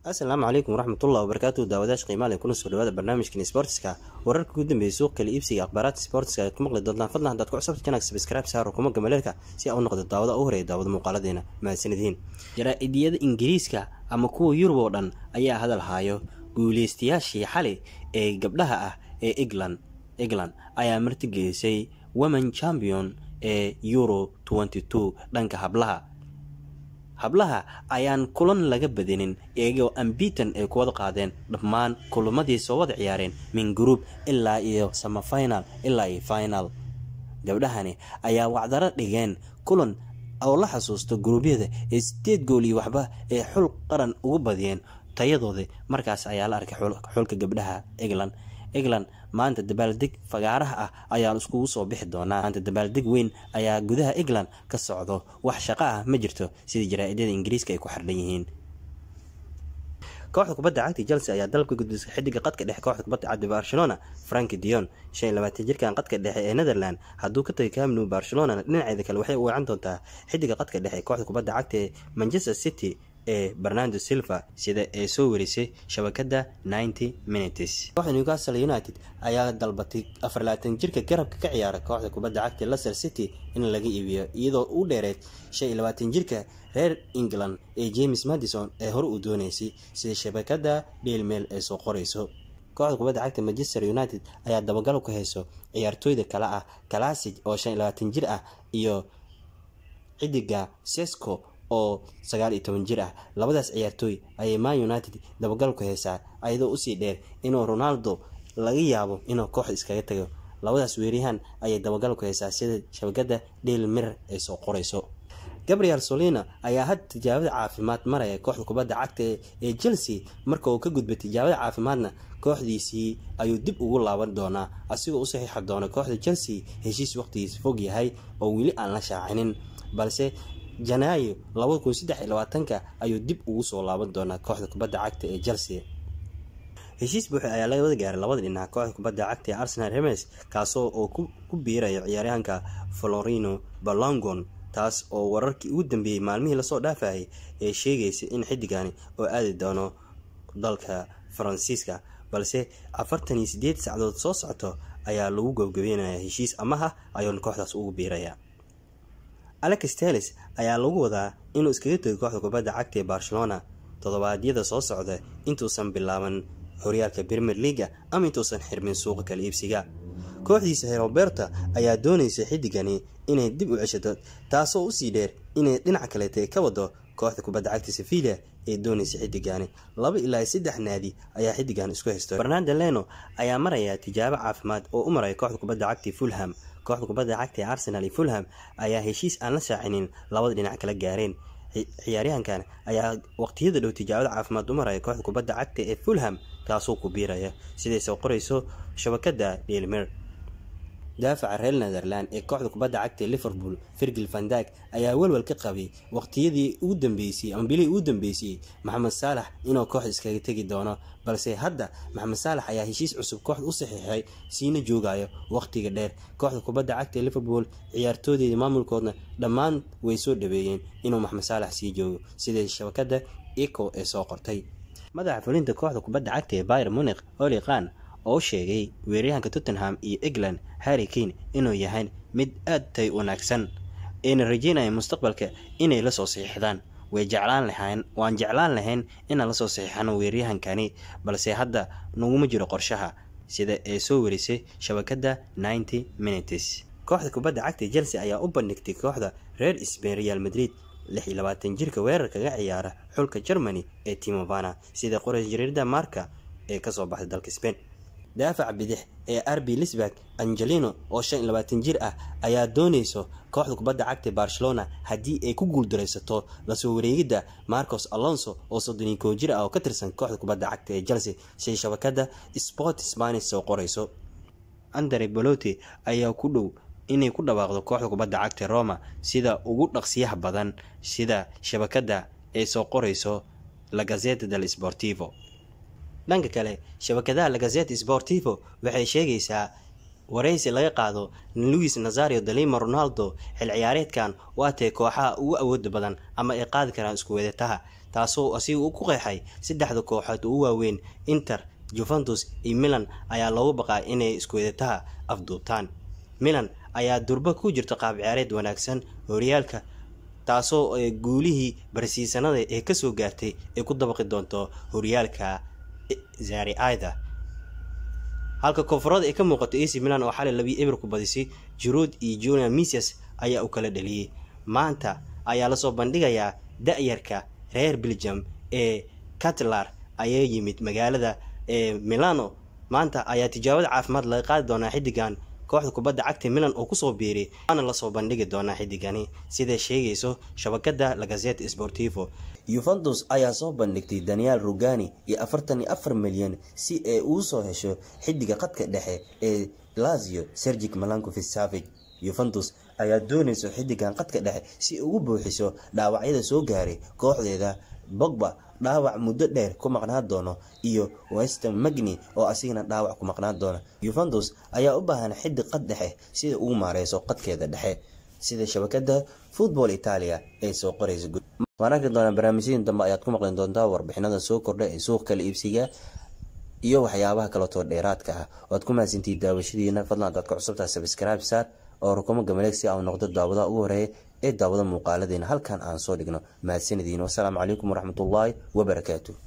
asalaamu calaykum waraxmatullahi wabarakaatu daawadayash qiimaale kuna soo dhawaada barnaamijkan sportska wararka ugu dambeeyay suuq kala iibsiga akhbaaraadka sportska aad ku maqli doontaan fadlan haddaad ku cusubta janag sabscribe saaro kuma gamaleelka si aa u noqdo daawada u horeeya daawada muuqaaladeena mahadsanidhiin jaraa-idiyada ingiriiska ama kuwa yurub oo dhan ayaa hadal haayo guuleystayaashii xali ee gabdhaha ah ee england england ayaa martigelisay women champion ee euro dhanka hablaha hablaha ayaan kulan laga badinin iyagoo ambitan ay ku wada qaadeen dhammaan kulamadii soo wada ciyaareen min group ilaa iyo samafinal ilaa iyo final gabdhahani ayaa wacdaro dhigeen kulan oo la xasuusto guruubyada ee sideed gool iyo waxba ee xul qaran ugu badiyeen tayadooda markaas ayaa la arkay xulka gabdhaha england england maanta dabaaldeg fagaaraha ah ayaan iskugu soo bixi doonaa maanta dabaaldeg weyn ayaa gudaha england ka socdo wax shaqo ah ma jirto sida jaraa-idyada ingiriiska ay ku xardhan yihiin kooxda kubadda cagta chelsea ayaa dalabka gudbisay xidiga qadka dhexe kooxda kubadda cagta barcelona frank dion shan iyo labaatan jirkan qadka dhexe ee netherland hadduu ka tagay camnu barcelona dhinaceeda kale waxay u weecan doontaa xidiga qadka dhexe kooxda kubadda cagta ee manchester city ee bernardo silva sida ay soo warisay shabakada ninety minutes kooxda newcastle united ayaa dalbatay afar labaatan jirka garabka ka ciyaara kooxda kubadda cagta leicester city in laga iibiyo iyadoo u dheereed shan iyo labaatan jirka reer england ee james madison ee hore uu dooneysay sida shabakada dheelmeel ay soo qoreyso kooxda kubadda cagta manchester united ayaa dabagalo ku hayso ciyaartooyda kale ah classic oo shan iyo labaatan jir ah iyo xidiga sesco oo sagaal iyo toban jir ah labadaas ciyaartooy ayay man united dabagal ku haysaa ayadoo usii dheer inuu ronaldo laga yaabo inuu kooxda iskaga tago labadaas weeryahan ayay dabagal ku haysaa sida shabakada daily mirror ay soo qoreyso gabriel solina ayaa had tijaabada caafimaad maraya kooxda kubadda cagta ee chelsea marka uu ka gudbay tijaabada caafimaadna kooxdiisii ayuu dib ugu laaban doonaa asigoo u saxiixi doona kooxda chelsea heshiis waqtigiisa fog yahay oo weli aan la shaacinin balse janaayo labada kun saddex iyo labaatanka ayuu dib ugu soo laaban doonaa kooxda kubadda cagta ee chelsea heshiis buuxi ayaa laga wada gaaray labada dhinac kooxda kubadda cagta ee arsenal remes kaasoo oo ku biirayo ciyaaryahanka florino balongon taas oo wararkii ugu dambeeyey maalmihii lasoo dhaafayay ee sheegaysay in xidigani oo aadi doono dalka faransiiska balse afartan iyo sideed sacdood soo socoto ayaa lagu gabgabeynaya heshiis amaha ayuuna kooxdaas ugu biiraya alex teles ayaa lagu wadaa inuu iskaga tegay kooxda kubadda cagta ee barcelona toddobaadyada soo socda intuusan bilaaban horyaalka premier leaga ama intuusan xirmin suuqa kala iibsiga kooxdiisa roberta ayaa doonaysa xidigani inay dib u ceshato taasoo usii dheer inay dhinac kaleeta ka wado kooxda kubadda cagta sevilla ee doonaysa xidigani laba ilaa saddex naadi ayaa xidigan isku haysto fernando leno ayaa maraya tijaabo caafimaad oo u maraya kooxda kubadda cagta fulham kooxda kubadda cagta ee arsenal iyo fulham ayaa heshiis aan la shaacinin labada dhinac kala gaareen ciyaaryahankan ayaa waqtiyada dhow tijaabada caafimaad u maraya kooxda kubadda cagta ee fulham taasoo ku biiraya siday soo qoreyso shabakada dhelmer daafaca reer netherland ee kooxda kubadda cagta ee liverpool virgil vandag ayaa welwel ka qabay waqtiyadii ugu dambeysay ama bilihii ugu dambeysay maxamed saalax inuu kooxda iskaga tegi doono balse hadda maxamed saalax ayaa heshiis cusub kooxda u saxiixay siina joogayo waqtiga dheer kooxda kubadda cagta ee liverpool ciyaartoodeeda maamulkoodna dhammaan way soo dhaweeyeen inuu maxamed saalax sii joogo sida shabakada eco ee soo qortay madaxa fulinta kooxda kubadda cagta ee byr munik oli khan oo sheegay weeryahanka tottenham iyo england harry kane inuu yahay mid aad tay wanaagsan ayna rajeynaya mustaqbalka inay lasoo saxiixdaan way jeclaan lahayn waan jeclaan lahayn inaan lasoo saxiixano weeryahankani balse hadda naguma jiro qorshaha sida ay soo warisay shabakada ninety minutes kooxda kubadda cagta chelsea ayaa u bandhigtay kooxda reer sbain real madrid lix iyo labaatan jirka weerar kaga ciyaara xulka germany ee timovana sida qorays jariirada marka ee kasoo baxday dalka spain daafaca bidix ee arbi lisburg angelino oo shan iyo labaatan jir ah ayaa dooneyso kooxda kubadda cagta barcelona haddii ay ku guuldaraysato lasoo wareegidda marcos alonso oo soddon iyo koo jir ah oo ka tirsan kooxda kubadda cagta ee chelsea siday shabakada sport spanish soo qoreyso andre boloti ayaa ku dhow inay ku dhawaaqdo kooxda kubadda cagta roma sida ugu dhaqsiyaha badan sida shabakada ay soo qoreyso la gazeta del sportivo dhanka kale shabakadaha lagazet sportivo waxay sheegaysaa waraysi laga qaado luis nazario dalima ronaldo xil ciyaareedkan waa tae kooxaha ugu awooda badan ama ay qaadi karaan isku weedataha taasoo asiga uu ku qeexay saddexda kooxood ugu waaweyn inter juventus iyo milan ayaa loogu baqaa inay iskuweedataha afduubtaan milan ayaa durba ku jirta qaab ciyaareed wanaagsan horyaalka taasoo guulihii barsiisanada ee kasoo gaartay ay ku dabaqi doonto horyaalka zari aida halka koonfurada ay ka muuqato ac milan oo xalay labii eber ku badisay juruud iyo junior misias ayaa u kala dhaliyey maanta ayaa lasoo bandhigayaa da-yarka reer belgium ee catlar ayaa yimid magaalada ee milano maanta ayaa tijaabada caafimaad laga qaadi doonaa xiddigan kooxda kubadda cagta milan oo kusoo biiray waana lasoo bandhigi doonaa xiddigani siday sheegayso shabakada lagazete sportivo yuventus ayaa soo bandhigtay daniel rugani iyo afartan iyo afar milyan si ay uu soo hesho xiddiga qadka dhexe ee lazio sergic malankovic savage yuventus ayaa doonayso xiddigan qadka dhexe si ugu buuxiso dhaawacyada soo gaaray kooxdeeda bogba dhaawac muddo dheer ku maqnaan doono iyo wester magni oo asigana dhaawac ku maqnaan doona yuventus ayaa u baahan xiddig qad dhexe sida ugu maareyso qadkeeda dhexe sida shabakada football italia ay soo qoraysa waan arki doonaa barnaamijyadii dambe ayaad ku maqli doontaa warbixinada soo kordha ee suuq kala iibsiga iyo waxyaabaha kaleetoo dheeraadka ah waad ku mahadsantihi daawashadiina fadlan adaad ka cusubtaha sabscribe saar oo rukumo gamaleeg si aan noqdo daawadaha ugu horeeya ee daawada muuqaaladeena halkan aan soo dhigno mahadsanadiin wasalaamu calaykum waraxmatullaahi wabarakaatu